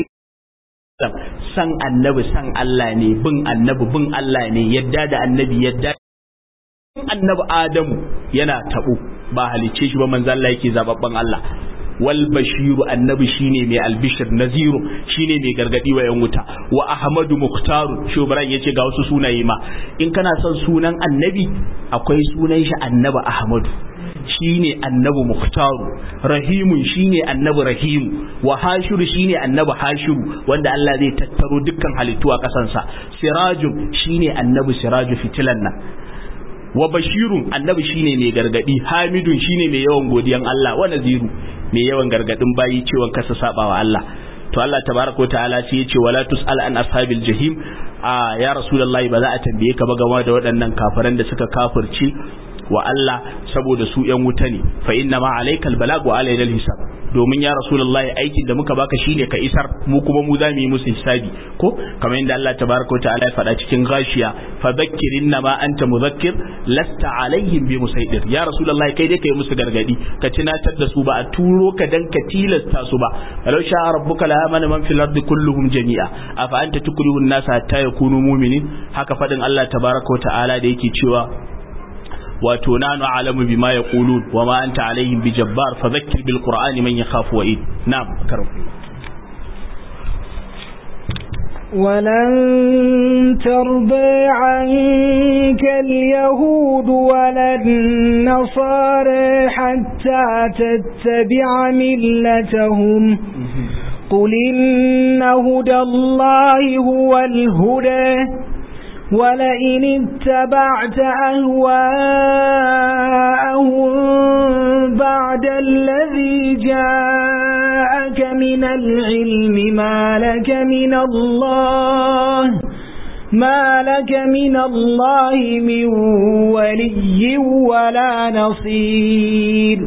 san annabi san Allah ne bin annabi bin Allah ne yadda da annabi yadda annabi Adamu yana tabo ba halicce shi ba manzo Allah yake zababban Allah wal bashiru annabi shine mai albishir naziru shine mai gargadi wa yan wuta wa ahmadu muhtaru shubran yace ga wasu sunaye ma in kana son sunan annabi akwai sunan shi annabi ahmadu shine annabi muhtaru rahimun shine annabi rahimu wa hashiru shine annabi hashiru wanda Allah zai tattaro dukkan halittu a kasansa sirajun shine annabi siraju fitilan nan wa bashirun annabi shine mai gargadi hamidun shine mai yawan godiyan Allah wa naziru mai yawan gargadin bayi cewa kasa sabawa Allah to Allah tabaraka wa ta'ala sai yace wala tusal an ashabil jahim a ya rasulullahi ba za a tambaye ka ba game da waɗannan kafiran da suka kafirci wa Allah saboda su yan wuta ne fa inna ma alaikal balag wa alayna hisab domin ya rasulullahi aikin da muka baka shine ka isar mu kuma mu za mu yi musu hisabi ko kamar yadda Allah tabaraka wa ta'ala ya faɗa cikin gashiya fa dhakkir inna ma anta mudhakkir lasta alaihim bi musaidir ya rasulullahi kai dai kai musu gargadi ka tunatar da su ba a turo ka dan ka tilasta su ba walau sha rabbuka la amana man fil ardi kulluhum jami'a afa anta tukrihu an-nasa hatta yakunu mu'minin haka fadin Allah tabaraka wa ta'ala da yake cewa wato nanu alamu bima yaqulun wa ma anta alaihim bijabbar fadhakkir bil qur'ani man yakhafu wa'id na'am karfu ولن ترضى عنك اليهود ولا النصارى حتى تتبع ملتهم قل إن هدى الله هو الهدى ولئن اتبعت أهواءهم بعد الذي جاءك من العلم ما لك من الله ما لك من الله من ولي ولا نصير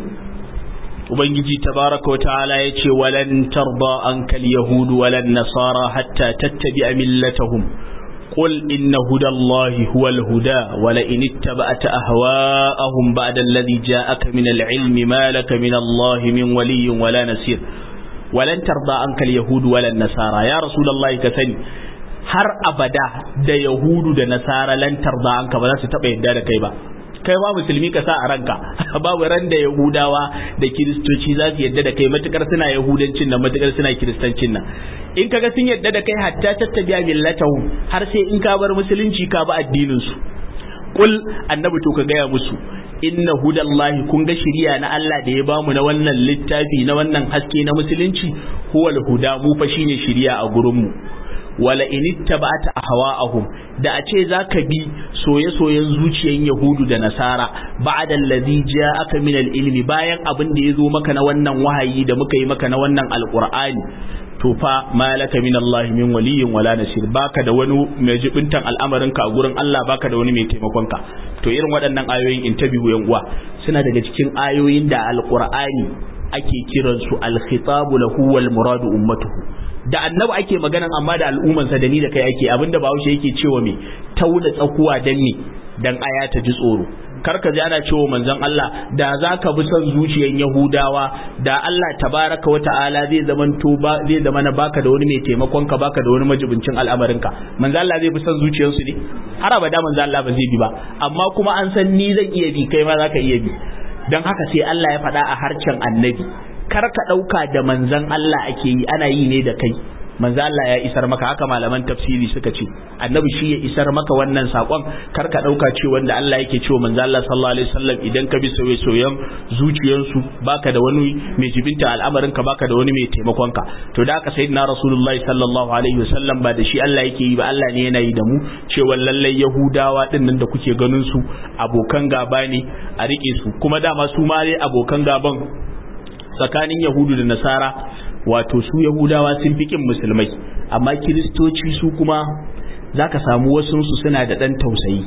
ubangiji tabaraka wata'ala ya ce walan tarda ankal yahudu walan nasara hatta tattabi'a millatahum قل إن هدى الله هو الهدى ولئن اتبعت أهواءهم بعد الذي جاءك من العلم ما لك من الله من ولي ولا نسير ولن ترضى عنك اليهود ولا النصارى يا رسول الله كثني har abada da yahudu da nasara lan tarda anka ba za su taba yadda da kai ba kai ba musulmi ka sa a ranka babu ran da yahudawa da kiristoci za su yadda da kai matukar suna yahudancin nan matukar suna kiristancin nan in kaga sun yadda da kai hatta tattabi'a millatahu har sai in ka bar musulunci ka ba addinin su kul annabi to ka gaya musu inna hudallahi kun ga shiriya na Allah da ya bamu na wannan littafi na wannan haske na musulunci huwal huda mu fa shine shiriya a gurin mu wala in ittaba'ta ahwa'ahum da a ce zaka bi soye-soyen zuciyan yahudu da nasara ba'da allazi ja'aka min al-ilmi bayan abin da yazo maka na wannan wahayi da muka yi maka na wannan alqur'ani to fa malaka min Allah min waliyyin wala nasir baka da wani mai jibintan al'amarin ka a gurin Allah baka da wani mai taimakon ka to irin waɗannan ayoyin intabihu yan uwa suna daga cikin ayoyin da alqur'ani ake kiransu al-khitabu lahu wal muradu ummatuhu da annabi ake magana amma da al'ummansa da ni da kai ake abinda bahaushe yake cewa me tauna tsakuwa dan ne dan aya ta ji tsoro kar ka ji ana cewa manzon Allah da zaka bi son zuciyan Yahudawa da Allah tabaraka wa ta'ala zai zaman to ba zai zama na baka da wani mai taimakon ka baka da wani majibincin al'amarin ka manzon Allah zai bi son zuciyarsu ne har abada manzon Allah ba zai bi ba amma kuma an san ni zan iya bi kai ma zaka iya bi dan haka sai Allah ya faɗa a harcen annabi kar ka ɗauka da manzan Allah ake yi ana yi ne da kai manzan Allah ya isar maka haka malaman tafsiri suka ce annabi shi ya isar maka wannan sakon kar ka ɗauka ce wanda Allah yake cewa manzan Allah sallallahu alaihi wasallam idan ka bi soye soyen zuciyansu baka da wani mai jibinta al'amarin ka baka da wani mai taimakon ka to da haka sayyidina rasulullahi sallallahu alaihi wasallam ba da shi Allah yake yi ba Allah ne yana yi da mu cewa lallai yahudawa din nan da kuke ganin su abokan gaba ne a rike su kuma dama su ma dai abokan gaban tsakanin yahudu da nasara wato su yahudawa sun fi kin musulmai amma kiristoci su kuma za ka samu wasunsu suna da ɗan tausayi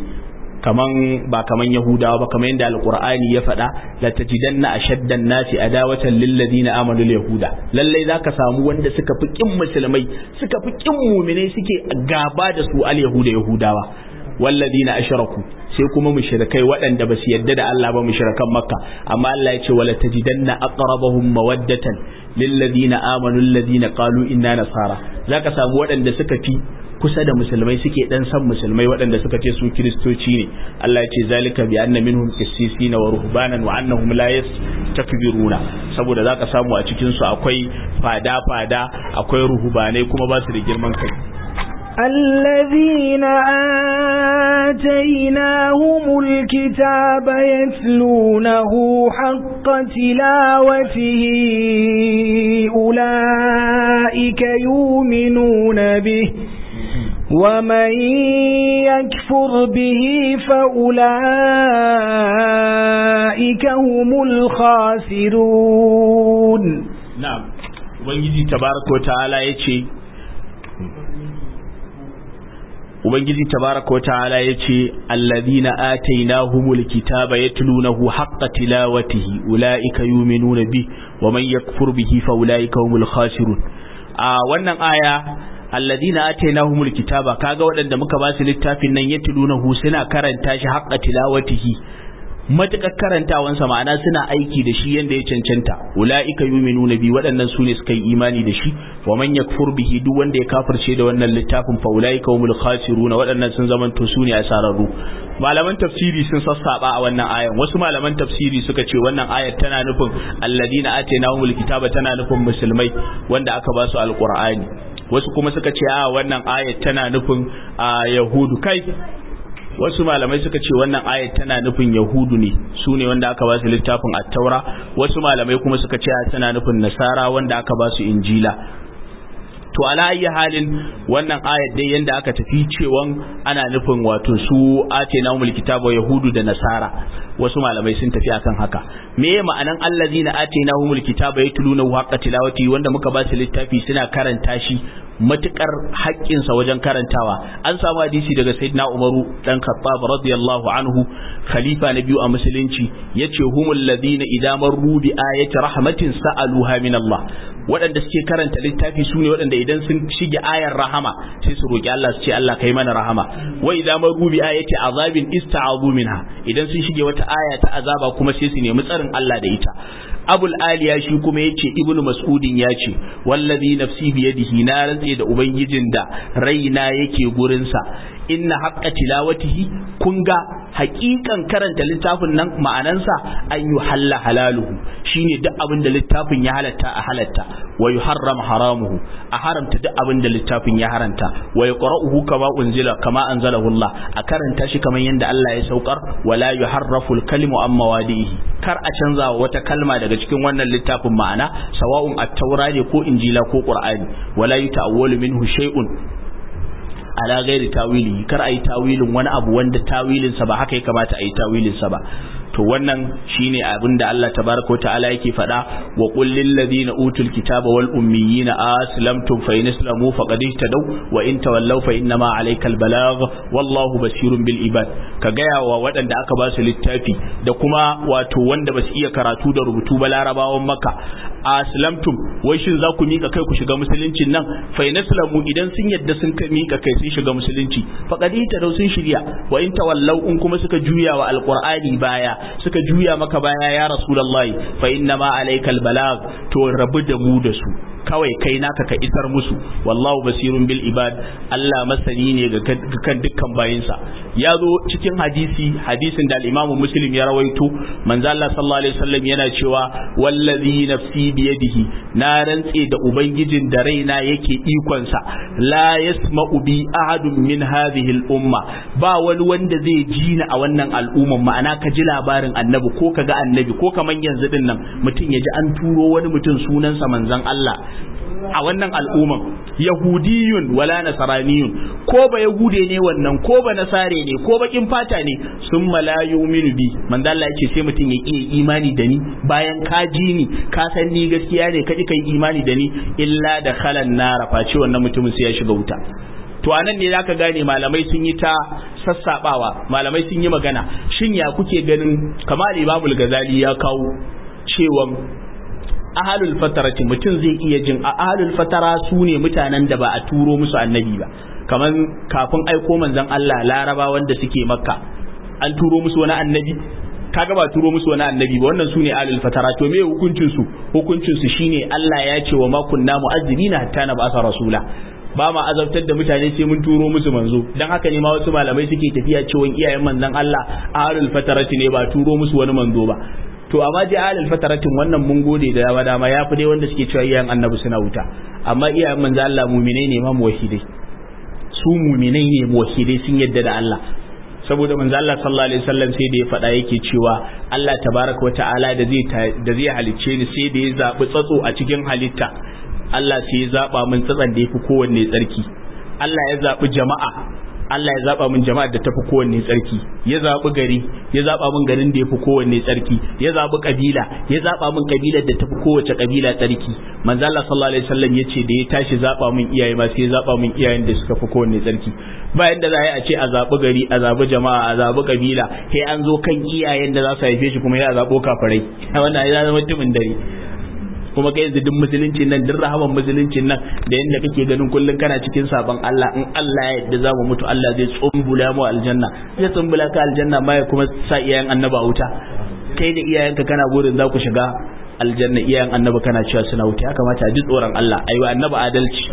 kaman ba kaman yahudawa ba kaman yadda alqur'ani ya faɗa la tajidanna ashaddan nasi adawatan lil ladina amanu yahuda lalle zaka samu wanda suka fi kin musulmai suka fi kin mu'minai suke gaba da su al yahuda yahudawa walladina ashraku sai kuma mushrikai waɗanda ba su yadda da Allah ba mushrikan makka amma Allah ya ce wala tajidanna aqrabahum mawaddatan lil ladina amanu alladina qalu inna nasara zaka samu waɗanda suka fi kusa da musulmai suke dan san musulmai waɗanda suka ce su kiristoci ne Allah ya ce zalika bi anna minhum qissisina wa ruhbanan wa annahum la yastakbiruna saboda zaka samu a cikin su akwai fada fada akwai ruhubanai kuma ba su da girman kai الذين آتيناهم الكتاب يتلونه حق تلاوته أولئك يؤمنون به ومن يكفر به فأولئك هم الخاسرون نعم ubangiji tabaraka wa ta'ala yace ubangiji tabaraka ta'ala yace alladhina atainahumul kitaba yatlunahu haqqa tilawatihi ulaika yu'minuna bi wa man yakfur bihi fa ulaika humul khasirun a wannan aya alladhina atainahumul kitaba kaga waɗanda muka ba su littafin nan yatlunahu suna karanta shi haqqa tilawatihi matukar karantawansa ma'ana suna aiki da shi yanda ya cancanta ula'ika yu'minuna bi waɗannan su ne suka yi imani da shi wa man yakfur bihi duk wanda ya kafirce da wannan littafin fa ula'ika humul khasiruna waɗannan sun zamanto su ne asararru malaman tafsiri sun sassaba a wannan ayan wasu malaman tafsiri suka ce wannan ayar tana nufin alladina atainahumul kitaba tana nufin musulmai wanda aka ba su alqur'ani wasu kuma suka ce a wannan ayar tana nufin yahudu kai wasu malamai suka ce wannan ayat tana nufin yahudu ne su ne wanda aka ba su littafin attaura wasu malamai kuma suka ce tana nufin nasara wanda aka ba su injila to ala ayi halin wannan ayat dai yanda aka tafi cewan ana nufin wato su atena umul kitaba yahudu da nasara wasu malamai sun tafi akan haka me ma'anan allazina atena umul kitaba yatluna haqqa tilawati wanda muka ba su littafi suna karanta shi matukar haƙƙinsa wajen karantawa an samu hadisi daga sayyidina umaru dan khattab radiyallahu anhu khalifa na biyu a musulunci yace humul ladina idza marru bi ayati rahmatin sa'aluha min Allah waɗanda suke karanta littafi su ne waɗanda idan sun shige ayar rahama sai su roƙi Allah su ce Allah kai mana rahama wa idza marru bi ayati azabin ista'azu minha idan sun shige wata aya ta azaba kuma sai su nemi tsarin Allah da ita abul aliya shi kuma yace ibnu mas'udin ya ce wallazi nafsi biyadihi na rantse da ubangijin da raina yake gurinsa inna haqqa tilawatihi kun ga haƙiƙan karanta littafin nan ma'anansa an yi halla halaluhu shine duk abin da littafin ya halatta a halatta wa yuharram haramuhu a haramta duk abin da littafin ya haranta wa yaqra'uhu kama unzila kama anzalahu Allah a karanta shi kamar yadda Allah ya saukar wala yuharrafu al-kalimu an mawadihi kar a canza wata kalma daga cikin wannan littafin ma'ana sawa'un at-taura ne ko injila ko qur'ani wala yuta'awwalu minhu shay'un ala gairi tawili kar a yi tawilin wani abu wanda tawilinsa ba haka ya kamata a yi tawilinsa ba to wannan shine abin da Allah tabaraka ta'ala yake faɗa wa qul lil ladina utul kitaba wal ummiyina aslamtum fa in islamu faqad ihtadaw wa in tawallaw fa inna ma alaykal balagh wallahu basirun bil ibad ka gaya wa waɗanda aka ba su littafi da kuma wato wanda ba su iya karatu da rubutu ba larabawan maka aslamtum wai shin za ku mika kai ku shiga musuluncin nan fa in islamu idan sun yadda sun mika kai sun shiga musulunci faqad ihtadaw sun shirya wa in tawallaw in kuma suka juya wa alqur'ani baya suka juya maka baya ya rasulullahi fa inna ma alaikal balag to rabu da mu da su kawai kai naka ka isar musu wallahu basirun bil ibad Allah masani ne ga kan dukkan bayinsa ya zo cikin hadisi hadisin da al-Imam Muslim ya rawaito manzo Allah sallallahu alaihi wasallam yana cewa wallazi nafsi biyadihi na rantse da ubangijin da raina yake ikon sa la yasma'u bi ahadun min hadhihi al-umma ba wani wanda zai ji ni a wannan al'umman ma'ana ka ji labarin annabi ko ka ga annabi ko kaman yanzu din nan mutum ya ji an turo wani mutum sunansa manzon Allah a wannan al'umman yahudiyun wala nasaraniyun ko ba yahude ne wannan ko ba nasare ne ko bakin fata ne sun malayu minu bi manzo Allah yake sai mutum ya iya imani da ni bayan ka ji ni ka san ni gaskiya ne ka kai imani da ni illa da khalan nara face wannan mutumin sai ya shiga wuta to anan ne zaka gane malamai sun yi ta sassabawa malamai sun yi magana shin ya kuke ganin kamar Imam Ghazali ya kawo cewa ahalul fatarati mutum zai iya jin a ahalul fatara su ne mutanen da ba a turo musu annabi ba kamar kafin aiko manzon Allah laraba wanda suke makka an turo musu wani annabi kaga ba turo musu wani annabi ba wannan su ne ahalul fatara to me hukuncin su hukuncin su shine Allah ya ce wa ma kunna mu'azzibina hatta na ba'asa rasula ba ma azabtar da mutane sai mun turo musu manzo dan haka ne ma wasu malamai suke tafiya cewa iyayen manzon Allah ahalul fatarati ne ba turo musu wani manzo ba to amma ji alal fataratin wannan mun gode da dama dama ya fi dai wanda suke cewa iyayen annabi suna wuta amma iyayen manzo Allah muminai ne ma muwahhidai su muminai ne muwahhidai sun yadda da Allah saboda manzo Allah sallallahu alaihi wasallam sai da ya faɗa yake cewa Allah tabaraka wata'ala da zai da zai halicce ni sai da ya zabi tsatso a cikin halitta Allah sai ya zaba min tsatsan da yafi kowanne tsarki Allah ya zabi jama'a Allah ya zaba min jama'ar da tafi kowanne tsarki ya zabi gari ya zaba min garin da yafi kowanne tsarki ya zabi kabila ya zaba min kabilar da tafi kowace kabila tsarki manzo Allah sallallahu alaihi wasallam yace da ya tashi zaba min iyaye ma sai ya zaba min iyayen da suka fi kowanne tsarki bayan da za a yi a ce a zabi gari a zabi jama'a a zabi kabila sai an zo kan iyayen da za su haife shi kuma ya zabo kafirai wannan ya zama mutumin dare kuma kai yanzu duk musuluncin nan duk rahaman musuluncin nan da yanda kake ganin kullun kana cikin sabon Allah in Allah ya yarda za mu mutu Allah zai tsumbula mu aljanna zai tsumbula ka aljanna ma ya kuma sa iyayen annaba wuta kai da iyayenka kana burin za ku shiga aljanna iyayen annaba kana cewa suna wuta ya kamata a ji tsoron Allah aiwa annaba adalci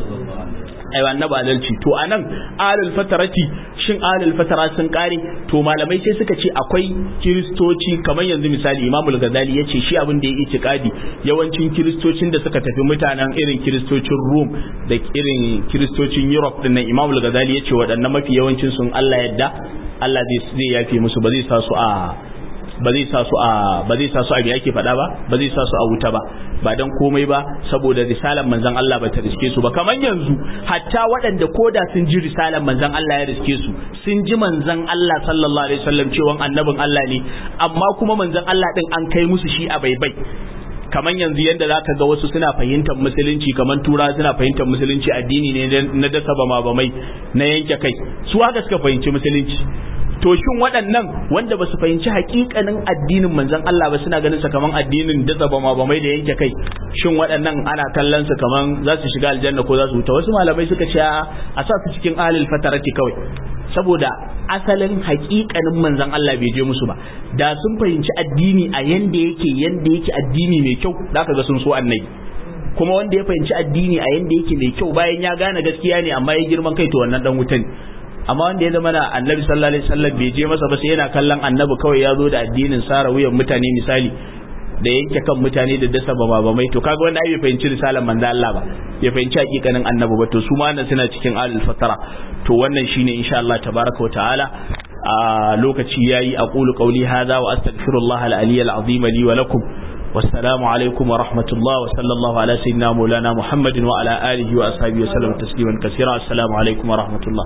aiwa annaba adalci to anan alul fatarati shin alul fatara sun kare to malamai sai suka ce akwai kiristoci kamar yanzu misali imamul ghazali ya ce shi abin da ya yi itikadi yawancin kiristocin da suka tafi mutanen irin kiristocin rum da irin kiristocin europe din nan imamul ghazali ya ce waɗannan mafi yawancin sun allah yadda allah zai yafe musu ba zai sa su a ba zai sa su a ba zai sa su a biya ke faɗa ba ba zai sa su a wuta ba ba dan komai ba saboda risalan manzon Allah ba ta riske su ba kamar yanzu hatta waɗanda koda sun ji risalan manzon Allah ya riske su sun ji manzon Allah sallallahu alaihi wasallam cewa annabin Allah ne amma kuma manzon Allah din an kai musu shi a baibai kamar yanzu yadda za ka ga wasu suna fahimtar musulunci kamar tura suna fahimtar musulunci addini ne na dasa bama bamai na yanke kai su haka suka fahimci musulunci to shin waɗannan wanda ba su fahimci hakikanin addinin manzon Allah ba suna ganin sa kaman addinin dasa bama bamai da yanke kai shin waɗannan ana kallon su kaman za su shiga aljanna ko za su wuta wasu malamai suka ce a sa su cikin ahlul fatarati kawai saboda asalin hakikanin manzon Allah bai je musu ba da sun fahimci addini a yanda yake yanda yake addini mai kyau zaka ga sun so annabi kuma wanda ya fahimci addini a yanda yake mai kyau bayan ya gane gaskiya ne amma ya girman kai to wannan dan wuta ne amma wanda ya zama na annabi sallallahu alaihi wasallam bai je masa ba sai yana kallon annabi kawai ya zo da addinin sara wuyan mutane misali da yanke kan mutane da dasa ba ba mai to kaga wanda ai bai fahimci risalar manzo Allah ba bai fahimci hakikanin annabi ba to su ma nan suna cikin alul fatara to wannan shine insha Allah tabaraka wa ta'ala a lokaci yayi aqulu qawli hadha wa astaghfirullah al-aliy al-azim li wa lakum والسلام عليكم ورحمة الله وصلى الله على سيدنا مولانا محمد وعلى آله وأصحابه وسلم تسليما كثيرا السلام عليكم ورحمة الله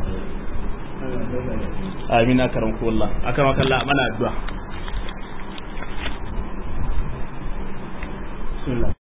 آمين أكرمكم الله أكرمك الله أمنا الدعاء بسم الله